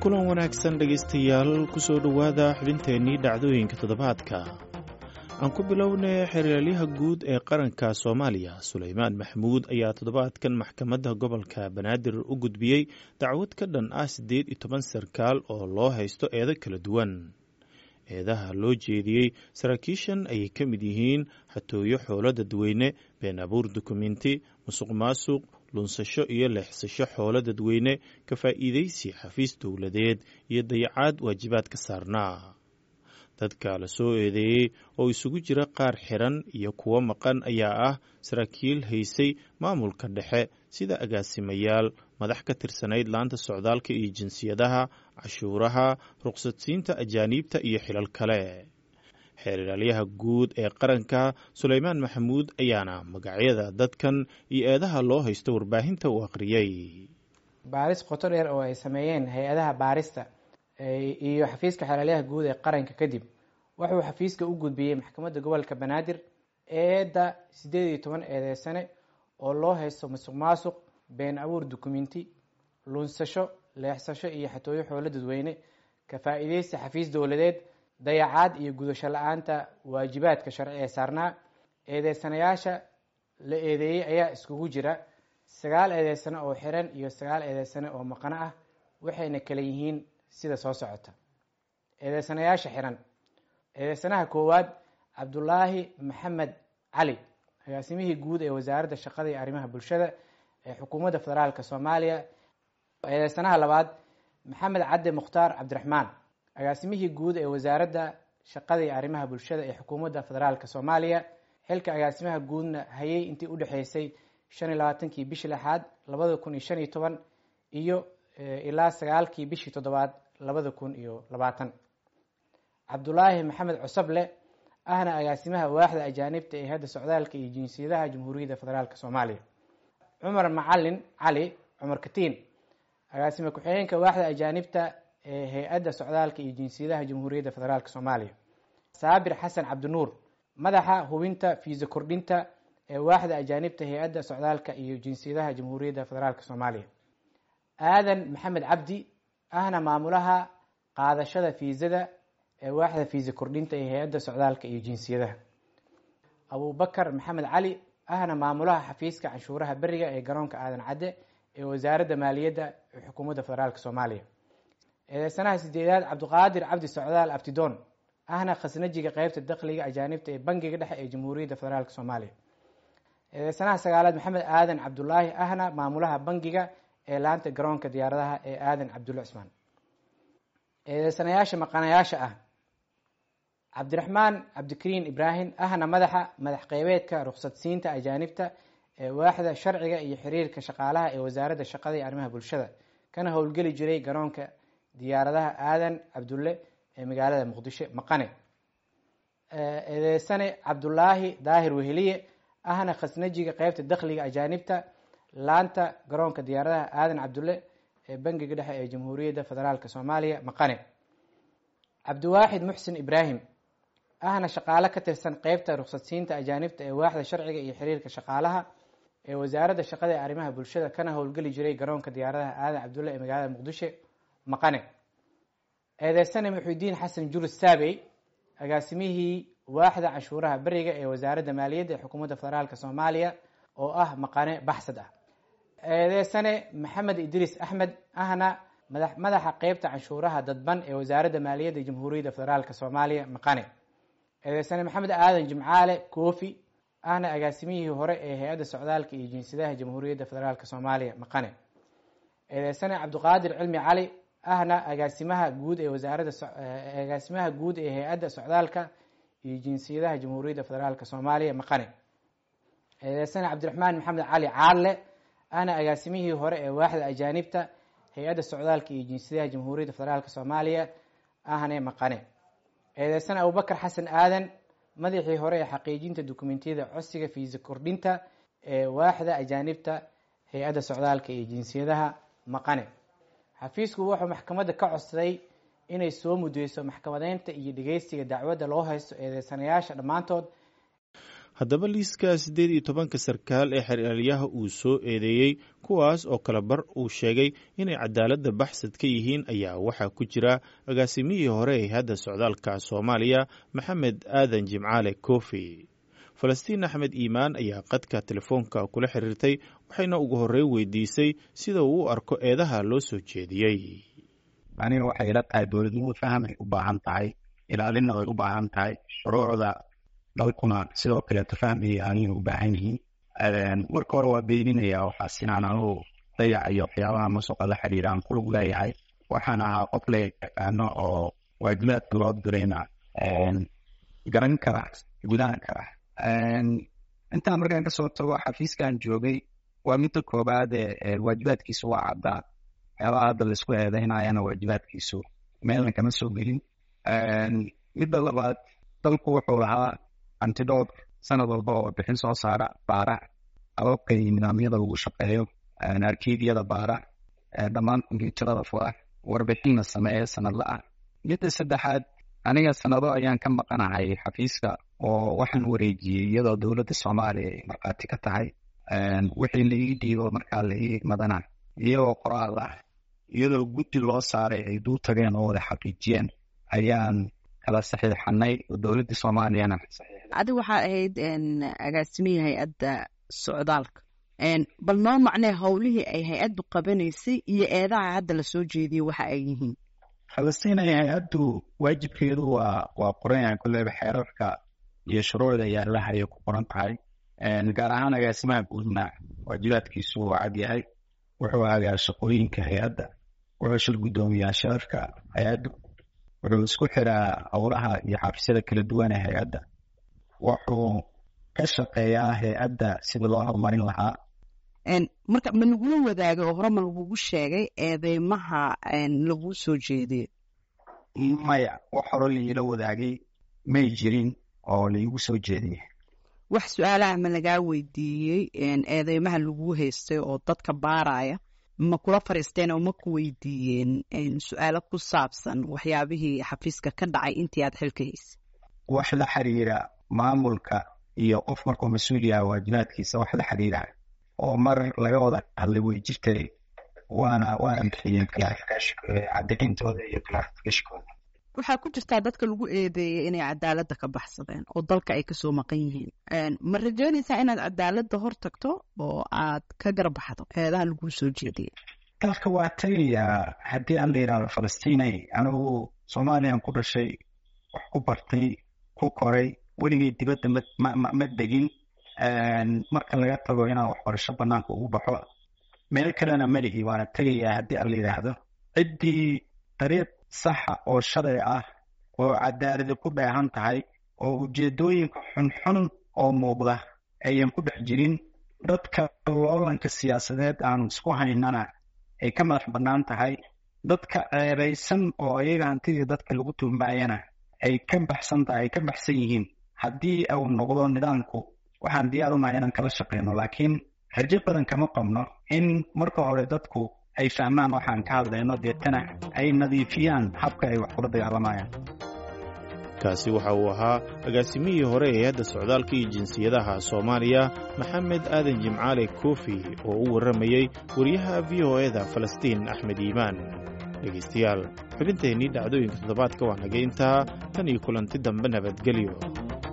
kulan wanaagsan dhegaystayaal kusoo dhowaada xubinteennii dhacdooyinka toddobaadka aan ku bilownay xeraalyaha guud ee qaranka soomaaliya suleymaan maxamuud ayaa toddobaadkan maxkamadda gobolka banaadir u gudbiyey dacwad ka dhan ah siddeed iyo toban sarkaal oo loo haysto eedo kala duwan eedaha loo jeediyey saraakiishan ayay ka mid yihiin xatooyo xoolo dadweyne been abuur dukumenti musuq maasuq lunsasho iyo leexsasho xoolo dadweyne ka faa'iidaysi xafiis dowladeed iyo dayacaad waajibaad ka saarnaa dadka la soo eedeeyey oo isugu jira qaar xiran iyo kuwo maqan ayaa ah saraakiil haysay maamulka dhexe sida agaasimayaal madax ka tirsanayd laanta socdaalka iyo jinsiyadaha cashuuraha ruqsadsiinta ajaaniibta iyo xilal kale xeeralyaha guud ee qaranka suleymaan maxamuud ayaana magacyada dadkan iyo eedaha loo haysto warbaahinta uu akhriyey baaris qoto dheer oo ay sameeyeen hay-adaha baarista iyo xafiiska xeeralyaha guud ee qaranka kadib wuxuu xafiiska u gudbiyey maxkamadda gobolka banaadir eedda siddeed iyo toban eedeysane oo loo haysto musuq maasuq been abuur dukumenti lunsasho leexsasho iyo xatooyo xoolo dadweyne ka faa'iideysta xafiis dowladeed dayacaad iyo gudasho la-aanta waajibaadka sharci ee saarnaa eedeysanayaasha la eedeeyey ayaa iskugu jira sagaal eedeysane oo xiran iyo sagaal eedeysane oo maqano ah waxayna kala yihiin sida soo socota eedeysanayaasha xiran eedeysanaha koowaad cabdulaahi maxamed cali agaasimihii guud ee wasaaradda shaqada iyo arrimaha bulshada ee xukuumadda federaalka soomaaliya eedeysanaha labaad maxamed cadde mukhtaar cabdiraxmaan agaasimihii guud ee wasaaradda shaqada iyo arrimaha bulshada ee xukuumadda federaalka soomaaliya xilka agaasimaha guudna hayay intii udhexeysay shan iyo labaatankii bishii lixaad labada kun iyo shan iyo toban iyo ilaa sagaalkii bishii toddobaad labada kun iyo labaatan cabdulaahi maxamed cusable ahna agaasimaha waaxda ajaanibta ee hadda socdaalka iyo jinsiyadaha jamhuuriyadda federaalk soomaaliya cumar macalin cali cumar katiin agaasime ku-xigeenka waaxda ajaanibta ee hay-adda socdaalka iyo jinsiyadaha jamhuuriyadda federaalk soomaaliya saabir xasan cabdinuur madaxa hubinta fiisa kordhinta ee waaxda ajaanibta hay-adda socdaalka iyo jinsiyadaha jamhuuriyadda federaalk soomaaliya aadan maxamed cabdi ahna maamulaha qaadashada fiisada ee waaxda fiisa kordhinta ee hay-adda socdaalka iyo jinsiyadaha abubakar maxamed cali ahna maamulaha xafiiska canshuuraha beriga ee garoonka aadan cadde ee wasaaradda maaliyadda ee xukuumadda federaalk soomaaliya eedeysanaha sideedaad cabdiqaadir cabdi socdaal abtidoon ahna khasnajiga qeybta dakhliga ajaanibta ee bangiga dhexe ee jamhuuriyadda federaalk soomaaliya eedeysanaha sagaalaad maxamed aadan cabdulaahi ahna maamulaha bangiga ee laanta garoonka diyaaradaha ee aadan cabdulle cismaan eedeysanayaasha maqanayaasha ah cabdiraxmaan cabdikariin ibraahim ahna madaxa madax qeybeedka ruqsadsiinta ajaanibta ee waaxda sharciga iyo xiriirka shaqaalaha ee wasaaradda shaqada iyo arrimaha bulshada kana howlgeli jiray garoonka diyaaradaha aadan cabdulle ee magaalada muqdisho maqane eedeysane cabdulaahi daahir weheliye ahna khasnajiga qeybta dakhliga ajaanibta laanta garoonka diyaaradaha aadan cabdulle ee bangiga dhexe ee jamhuuriyadda federaalk soomaaliya maqane cabdiwaaxid muxsin ibraahim ahna shaqaale ka tirsan qeybta ruqsadsiinta ajaanibta ee waaxda sharciga iyo xiriirka shaqaalaha ee wasaaradda shaqada ee arrimaha bulshada kana howlgeli jiray garoonka diyaaradaha aadan cabdulle ee magaalada muqdisho maqane eedeysane muxudiin xasan jurus saabey agaasimihii waaxda canshuuraha beriga ee wasaaradda maaliyadda ee xukuumadda federaalk soomaaliya oo ah maqane baxsad ah eedeysane maxamed idriis axmed ahna madaxa qeybta canshuuraha dadban ee wasaaradda maaliyadda jamhuuriyadda federaalk soomaaliya maqane eedeysane maxamed aadan jimcaale koofi ahna agaasimihii hore ee hay-adda socdaalka iyo jinsiyadaha jamhuuriyadda federaalk soomaaliya maqane eedeysane cabdiqaadir cilmi cali ahna agaasimaha guud ee wasaaradda agaasimaha guud ee hay-adda socdaalka iyo jinsiyadaha jamhuuriyadda federaalk soomaaliya maqane eedeysane cabdiraxmaan maxamed cali caadle ahna agaasimihii hore ee waaxda ajaanibta hay-adda socdaalka iyo jinsiyadaha jamhuuriyadda federaalk soomaaliya ahne maqane eedeysane abubakar xasan aadan madaxii hore ee xaqiijinta dukumentiyada codsiga fiisa kordhinta ee waaxda ajaanibta hay-adda socdaalka iyo jinsiyadaha maqane xafiisku wuxuu maxkamadda ka codsaday inay soo mudeyso maxkamadeynta iyo dhegeystiga dacwadda loo haysto eedeysanayaasha dhammaantood haddaba liiska siddeed iyo tobanka sarkaal ee xeraalyaha uu soo eedeeyey kuwaas oo kale bar uu sheegay inay cadaaladda baxsad ka yihiin ayaa waxaa ku jira agaasimihii hore ee hadda socdaalka soomaaliya maxamed aadan jimcaale kofi falastiin axmed iimaan ayaa qadka telefoonka kula xiriirtay waxayna ugu horey weydiisay sida uu u arko eedaha loo soo jeediyey aniga waxay ila tahay dowladnimadu faham ay u baahan tahay ilaalinna way u baahan tahay shuruucda dalkuna sidoo kaleeto faham ay ilaalina u baahan yihiin marka hore waa beeninaya waxaas inaan anugu dayac iyo waxyaabaha masuqa la xiriira aan kulug leeyahay waxaan ahaa qof la yaqaano oo waajibaadka loo dirayna garan kara gudahan kara intaan markaan kasoo tago xafiiskan joogay waa midda koobaad ee waajibaadkiisu waa caddaa waxyaabaha hadda laisku eedeynayana waajibaadkiisu meelna kama soo gelin midda labaad dalku wuxuu lahaa antidor sanad walba oo bixin soo saara baara ababka iyo nidaamyada lagu shaqeeyo arkiidyada baara dhammaan kombyuutarada fura warbixinna sameeya sanadla-ah midda saddexaad aniga sanado ayaan ka maqanahay xafiiska oo waxaan wareejiyey iyadoo dowladda soomaaliya ay markhaati ka tahay wixii la ii dhiibo markaa la ii madana iyagoo qoraal ah iyadoo guddi loo saaray ay duu tageen oo wada xaqiijiyeen ayaan kala saxiixanay oo dowladda soomaaliyana adi waxaa ahayd agaasimihii hay-adda socdaalka bal noo macnee howlihii ay hay-addu qabanaysay iyo eedaha hadda lasoo jeediyey waxa ay yihiin falastiin hay-addu waajibkeedu waa waa qoran kulleyba xeerarka iyo shuruucda yaalaha ayay ku qoran tahay gaar ahaan agaasimaha guudna waajibaadkiisu waa cad yahay wuxuu agaa shaqooyinka hay-adda wuxuu shil guddoomiyaa sharafka hay-adda wuxuu isku xiraa howlaha iyo xafiisyada kala duwan ee hay-adda wuxuu ka shaqeeyaa hay-adda sidii loo horumarin lahaa marka ma lagula wadaagay oo hore ma lagugu sheegay eedeymaha laguu soo jeediye maya wax hore liila wadaagay may jirin oo laigu soo jeediyey wax su-aalaha ma lagaa weydiiyey eedeymaha laguu haystay oo dadka baaraya ma kula fariisteen oo ma ku weydiiyeen su-aalo ku saabsan waxyaabihii xafiiska ka dhacay intii aad xilka haysay wax la xiriira maamulka iyo qof markuu mas-uul yaha waajibaadkiisa wax la xiriira oo mar laga wada hadlay way jirtay waana waana bixiyeen cadayntooda iyo clarificationkooda waxaa ku jirtaa dadka lagu eedeeyay inay cadaaladda ka baxsadeen oo dalka ay kasoo maqan yihiin ma rajeynaysaa inaad cadaaladda hor tagto oo aad ka garbaxdo eedaha laguu soo jeediyay dalka waa tagayaa haddii aan la yidhahdo falastiinay anigu soomaaliyan ku dhashay wax ku bartay ku koray weligay dibadda ma degin marka laga tago inaan waxbarasho banaanka ugu baxo meel kalena malihi waana tegayaa haddii aan la yidhaahdo ciddii dariiq saxa oo sharci ah oo cadaaladi ku dheehan tahay oo ujeedooyinka xunxun oo muuqda ayan ku dhex jirin dadka loolanka siyaasadeed aanu isku haynana ay ka madax bannaan tahay dadka ceebaysan oo ayaga hantidii dadka lagu tuumaayana ay ka baxsan tahay ay ka baxsan yihiin haddii uu noqdo nidaamku waxaan diyaar unahay inaan kala shaqeyno laakiin rajo badan kama qabno in marka hore dadku ay fahmaan waxaan ka hadlayno deetana ay nadiifiyaan habka ay wax kula dagaalamayaan kaasi waxa uu ahaa agaasimihii hore ee hadda socdaalka iyo jinsiyadaha soomaaliya maxamed aadan jimcaale kofi oo u warramayey wariyaha v o eda falastiin axmed iimaan dhegaystayaal xubinteennii dhacdooyinka toddobaadka waa naga intaa tan iyo kulanti dambe nabadgelyo